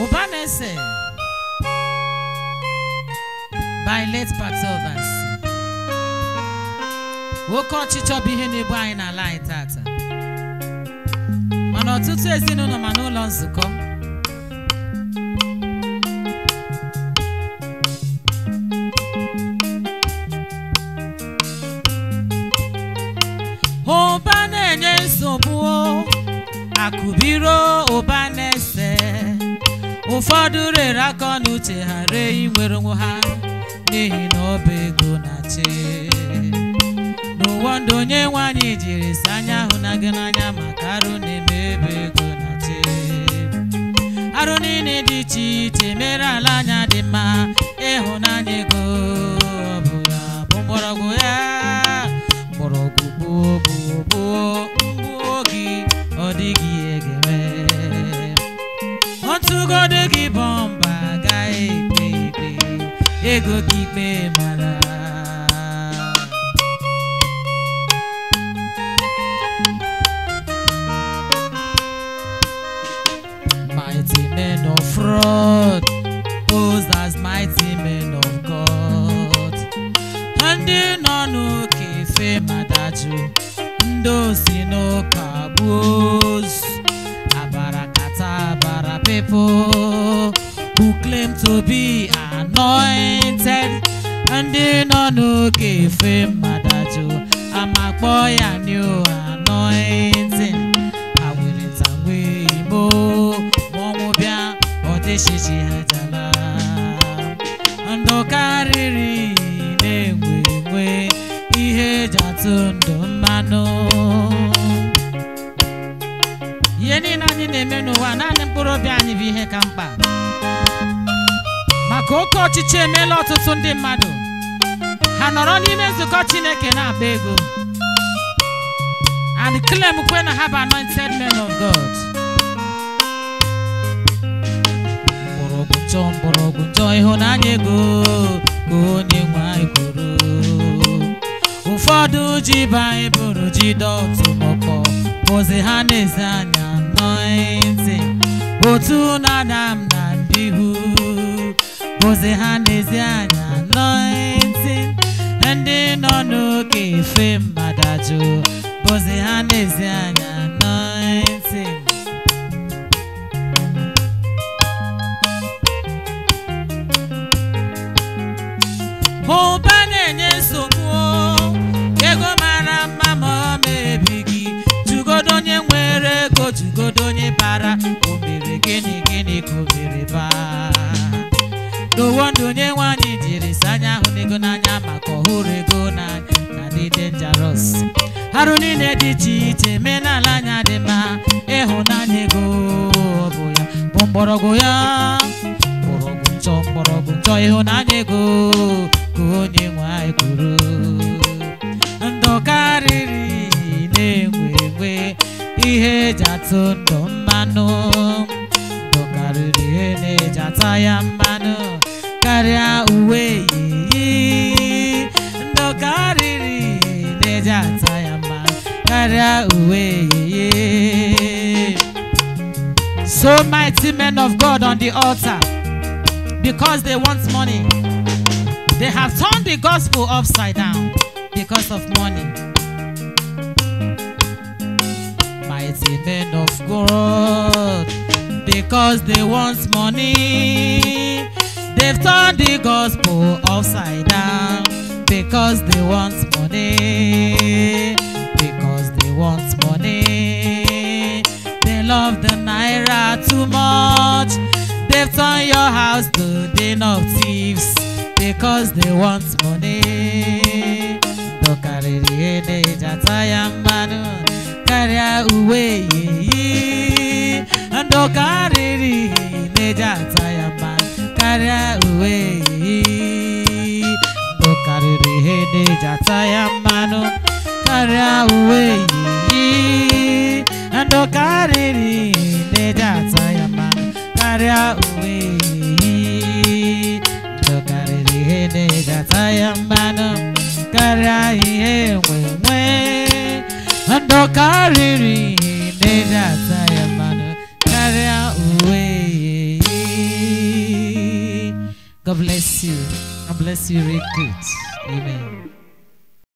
ụba na-ese by late Patovas oke ọchịchọ bụ ihe na-ebu anyị n'ala anyị tata mana ọtụtụ ezinụlọ ma n'ụlọ nzukọ ụba na-enye nsogbu o, akụbiro ụba na-ese ụfọdụ rere aka n'uche ha ree inwere onwe ha n'ihi na ọ bụ ego na-achị n'ụwa ndụ onye nwanyị jiri si anya hụ na gị n'anya maka arụ na-eme ebe ego na-achị arụ niile dị iche iche mere ala anya dị mma ịhụnanya ego ọ bụ ya bụ mgbọrọgwụ ya mgbọrọgwụ gboo gboo gboo mgbuo gị ọ dịghị ihe ga-eme ọtụgodo gị bọmba agaghị ekpe ikpe ego gị ikpe mara mighty men of fraud posed as mighty men of God ndị nọ n'oke efe madaju ndị osi n'ụka gbuo ozu abarakata abara people who claim to be anointed ndị nọ n'oke efe mmadụ amakpọ ya new anointing ha were ntangwe imo ma ọnwụ bịa ọ dịchichi ha jala ndụ karịrị na-enwe enwe ihe eji atụ ndụ mmanụ ihe niile anyị na-eme n'ụwa naanị mkpụrụ obi anyị bụ ihe ka mkpa maka oke ọchịchị emeela ọtụtụ ndị mmadụ ha nọrọ n'ime nzukọ chineke na-akpa ego and claim kwe na ha bụ anointed men of god mgbọrọgwụ njọ mgbọrọgwụ njọ ịhụnanya ego ka onye nwe anyị kwuru ụfọdụ ji baịbụl ji dọtụmọkpọ bụzi ha na-eze anya anointing otu na-adam na mbihu bụzi ha na-ezi anya anointing ndị nọ n'oke efe mmadụ bụzi ha na-ezi anya anointing ụba na-enye nsogbu o. ego mara mma ma ọ mebighị jugodo onye nwere ego jugodo onye bara o mere gịnị gịnị ka o mere baa n'ụwa ndụ onye nwanyị jiri si anya hụ n'ego n'anya maka ọhụrụ ego n'anya na dị dangerous arụ niile dị iche iche mee n'ala anya dị mma ịhụnanya ego ọ bụ ya bụ mgbọrọgwụ ya mgbọrọgwụ njọ mgbọrọgwụ njọ ịhụnanya ego ka onye nwe anyị kwuru ndụ karịrị na-enwe enwe ihe eji atụ ndụ mmanụ ndụ karịrị ihe na-eji ata ya mmanụ karịa uwe yiyi ndụ karịrị na-eji ata ya mmanụ karịa uwe yiyi so mighty men of God on the altar because they want money they have turned the gospel upside down because of money mighty men of God because they want money. They've turned the gospel upside down because they want money. Because they want money. They love the naira too much. They've turned your house to den of thieves because they want money. Ndụ karịrị ihe na-eji ata ya mmanụ karịa uwe yiyi. Ndụ karịrị ihe na-eji ata ya mmanụ karịa uwe yiyi. Ndụ karịrị ihe na-eji ata ya mmanụ karịa uwe yiyi. Ndụ karịrị ihe na-eji ata ya mmanụ karịa uwe yiyi. Ndụ karịrị ihe na-eji ata ya mmanụ karịa ihe enwe nwe. Ndụ karịrị ihe na-eji ata ya mmanụ karịa uwe yiyi. God bless you. God bless you, really good. Amen.